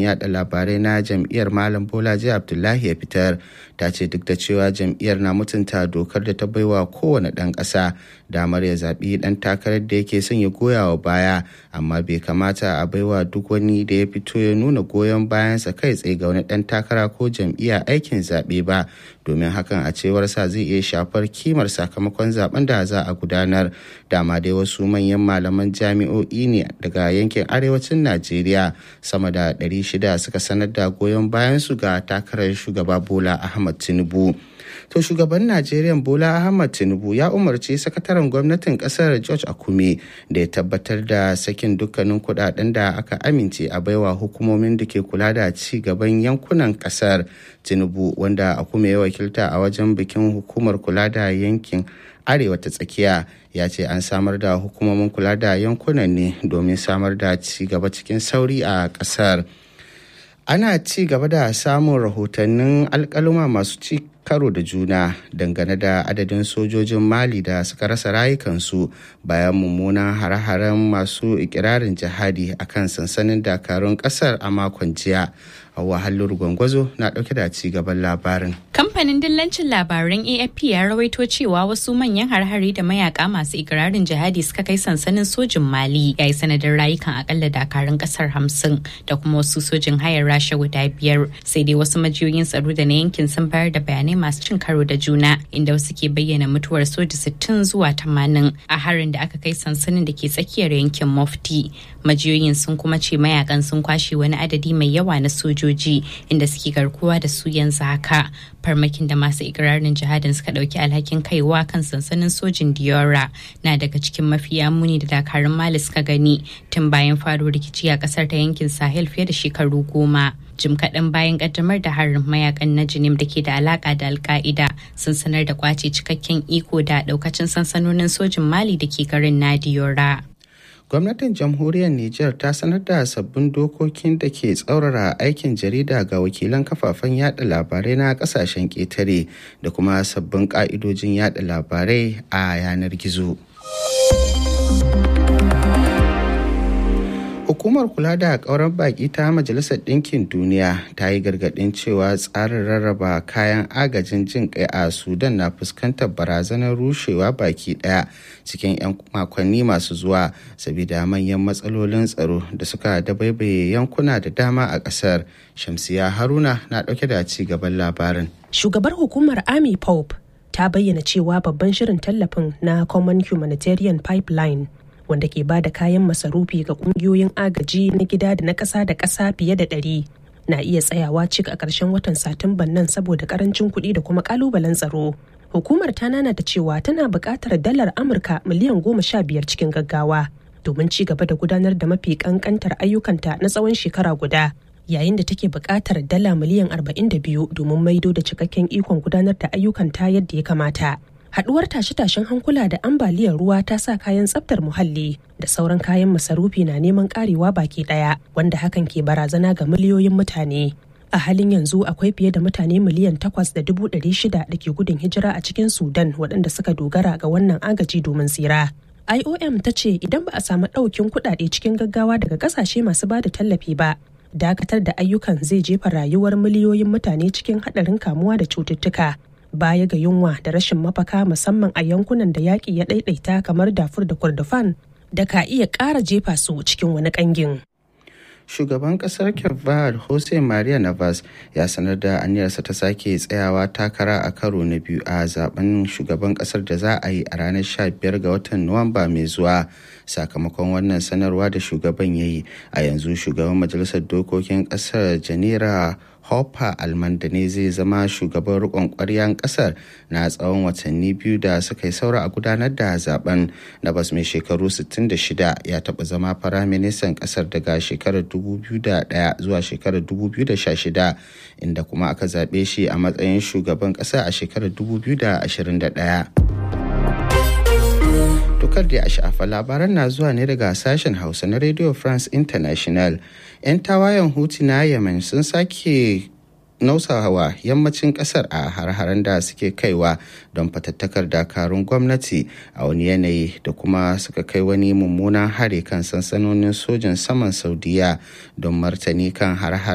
yada labarai na jam'iyyar malam bolaji abdullahi ya fitar ta ce duk da cewa jam'iyyar na mutunta dokar da ta baiwa kowane ɗan ƙasa damar ya zaɓi ɗan takarar da yake son ya goya wa baya amma bai kamata a baiwa duk wani da ya fito ya nuna goyon bayansa kai tsaye ga wani ɗan takara ko jam'iyya aikin zaɓe ba domin hakan a cewar sa zai iya shafar kimar sakamakon zaben da za a gudanar dama dai wasu manyan malaman jami'o'i ne daga yankin arewacin najeriya sama da 600 suka sanar da goyon bayansu ga takarar shugaba bola ahmad tinubu to shugaban najeriya bola ahmad tinubu ya umarci sakataren gwamnatin kasar george akume da ya tabbatar da sakin dukkanin kudaden da aka amince a baiwa hukumomin da ke kula da ci gaban yankunan kasar tinubu wanda akume ya wakilta a wajen bikin hukumar kula da yankin arewa ta tsakiya ya ce an samar da hukumomin kula da yankunan ne domin samar da ci gaba cikin sauri a kasar ana ci gaba da samun rahotannin alkaluma masu ci karo da juna dangane da adadin sojojin mali da suka rasa rayukansu bayan mummunan hare-haren masu ikirarin jihadi a kan sansanin dakarun kasar a makon jiya wahalar gwangwazo na dauke da ci gaban labarin kamfanin dillancin labaran afp ya rawaito cewa wasu manyan har-hari da mayaka masu ikirarin jihadi suka kai sansanin sojin mali ya yi sanadin rayukan akalla dakarun kasar hamsin da kuma wasu sojin hayar rasha guda biyar sai dai wasu majiyoyin tsaro da na yankin sun bayar da bayanai masu cin karo da juna inda wasu ke bayyana mutuwar soja 60 zuwa 80 a harin da aka kai sansanin da ke tsakiyar yankin mofti majiyoyin sun kuma ce mayakan sun kwashe wani adadi mai yawa na sojoji inda suke garkuwa da su yanzu haka farmakin da masu ikirarin jihadin suka dauki alhakin kaiwa kan sansanin sojin diora na daga cikin mafiya muni da dakarun mali suka gani tun bayan faro rikici a kasar ta yankin sahel fiye da shekaru goma jim kaɗan bayan ƙaddamar da harin mayakan na jinim da ke da alaƙa da alka'ida sun sanar da kwace cikakken iko da ɗaukacin sansanonin sojin mali da ke garin nadiyora gwamnatin jamhuriyar niger ta sanar da sabbin dokokin da ke tsaurara aikin jarida ga wakilan kafafen yada labarai na kasashen ƙetare da kuma sabbin ƙa'idojin yada labarai a yanar gizo Hukumar kula da ƙaurar baƙi ta Majalisar Ɗinkin Duniya ta yi gargaɗin cewa tsarin rarraba kayan agajin jin kai a Sudan na fuskantar barazanar rushewa baki ɗaya cikin 'yan makonni masu zuwa saboda manyan matsalolin tsaro da suka dabaibaye yankuna da dama a ƙasar. Shamsiya Haruna na ɗauke da ci gaban labarin. Shugabar hukumar Army Pope ta bayyana cewa babban shirin tallafin na Common Humanitarian Pipeline wanda ke ba da kayan masarufi ga kungiyoyin agaji na gida da na ƙasa da ƙasa fiye da ɗari na iya tsayawa cik a ƙarshen watan satumban nan saboda ƙarancin kuɗi da kuma ƙalubalen tsaro hukumar ta nana da cewa tana buƙatar dalar amurka miliyan goma sha biyar cikin gaggawa domin ci gaba da gudanar da mafi ƙanƙantar ayyukanta na tsawon shekara guda yayin da take buƙatar dala miliyan arba'in da biyu domin maido da cikakken ikon gudanar da ayyukanta yadda ya kamata haduwar tashe-tashen hankula da ambaliyar ruwa ta sa kayan tsaftar muhalli da sauran kayan masarufi na neman karewa baki daya wanda hakan ke barazana ga miliyoyin mutane a halin yanzu akwai fiye da mutane miliyan takwas da dubu ɗari shida da ke gudun hijira a cikin sudan waɗanda suka dogara ga wannan agaji domin tsira iom ta ce idan ba a samu ɗaukin kuɗaɗe cikin gaggawa daga ƙasashe masu ba da tallafi ba dakatar da ayyukan zai jefa rayuwar miliyoyin mutane cikin haɗarin kamuwa da cututtuka baya ga yunwa da rashin mafaka musamman a yankunan da yaƙi ya ɗaiɗaita kamar dafur da kurdufan da ka iya ƙara jefa su cikin wani ƙangin. shugaban kasar kirvar jose maria navas ya sanar da aniyarsa ta sake tsayawa takara a karo na biyu a zaben shugaban kasar da za a yi a ranar 15 ga watan nuwamba mai zuwa sakamakon wannan sanarwa da shugaban ya yi a yanzu shugaban majalisar dokokin kasar janira hopper almanda ne zai zama shugaban rikon kwaryan kasar na tsawon watanni biyu da suka yi saura a gudanar da zaben na bas mai shekaru 66 ya taɓa zama firaministan kasar daga shekarar 2001 zuwa shekarar 2016 inda kuma aka zaɓe shi a matsayin shugaban ƙasa a shekarar 2021 Tukar da a sha'afa labaran na zuwa ne daga sashen Hausa na Radio France International. 'Yan tawayen Huti na Yemen sun sake nausawa yammacin kasar a har-haren da suke kaiwa don fatattakar dakarun gwamnati a wani yanayi da kuma suka kai wani mummunan hari kan sansanonin sojin saman saudiya don martani kan har